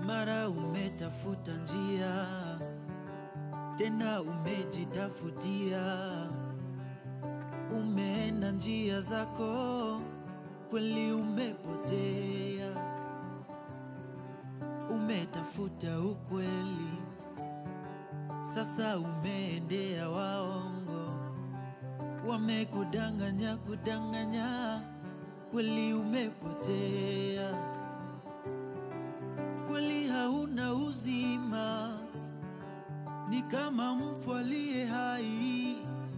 Mara umetafuta njia tena umejitafutia, umeenda njia zako, kweli umepotea. Umetafuta ukweli, sasa umeendea waongo, wamekudanganya kudanganya, kweli umepotea. Kweli hauna uzima, ni kama mfu aliye hai.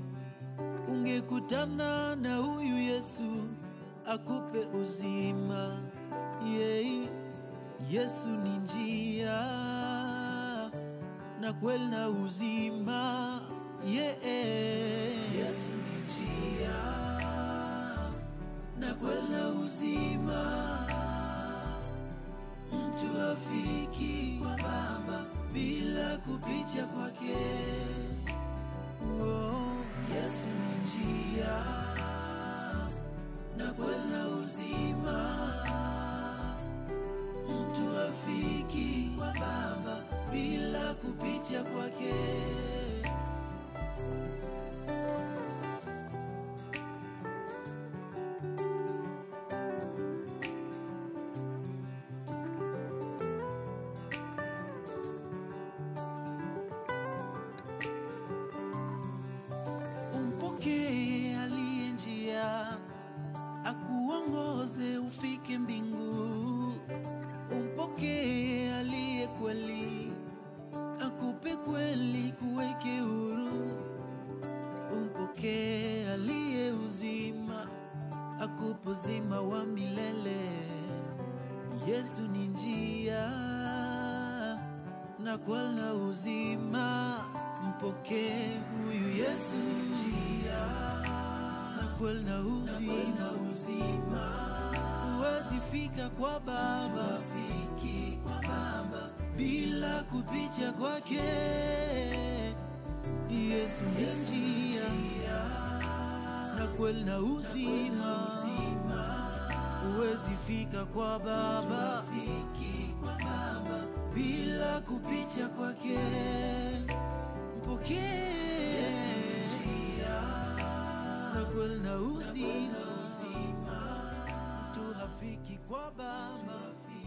Ungekutana na huyu Yesu akupe uzima. Yei, Yesu ni njia na kweli na uzima. Yeah. Yesu ni njia na kweli na uzima. Mtu afiki kwa Baba bila kupitia kwake. Oh, Yesu ni njia na kweli na uzima. Mtu afiki kwa Baba bila kupitia kwake. Umpokee aliye njia, akuongoze ufike mbingu. Umpokee aliye kweli, akupe kweli kuweke huru. Umpokee aliye uzima, akupe uzima wa milele. Yesu ni njia na kweli na uzima. Mpokee huyu Yesu njia na kweli na uzima. Huwezi fika kwa Baba, fiki kwa Baba bila kupitia kwake. Yesu ni njia na kweli na uzima. Huwezi fika kwa Baba, fiki kwa Baba bila kupitia kwake. Mpokee na kweli na uzima. Mtu hafiki kwa Baba,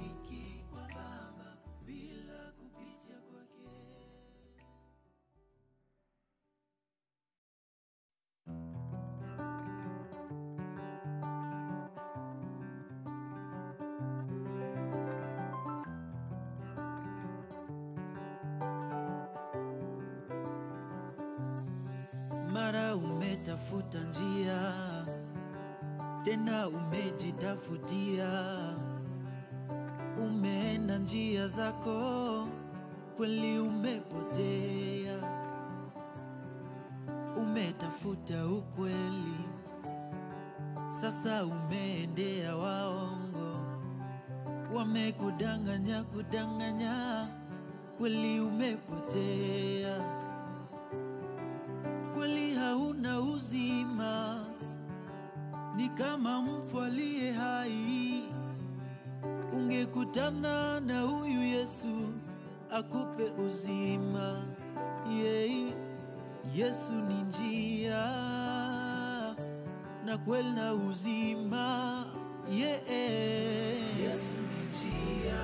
bila kupitia kwake. Mara umetafuta njia tena umejitafutia, umeenda njia zako, kweli umepotea. Umetafuta ukweli, sasa umeendea waongo, wamekudanganya kudanganya, kweli umepotea kweli hauna uzima, ni kama mfu aliye hai. Ungekutana na huyu Yesu akupe uzima. Yei, Yesu ni njia na kweli na uzima. Yeah. Yesu ni njia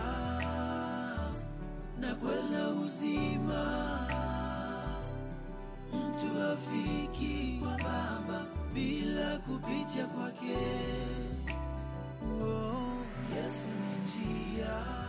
na kweli na uzima mtu afiki kwa Baba bila kupitia kwake. Oh, Yesu ni njia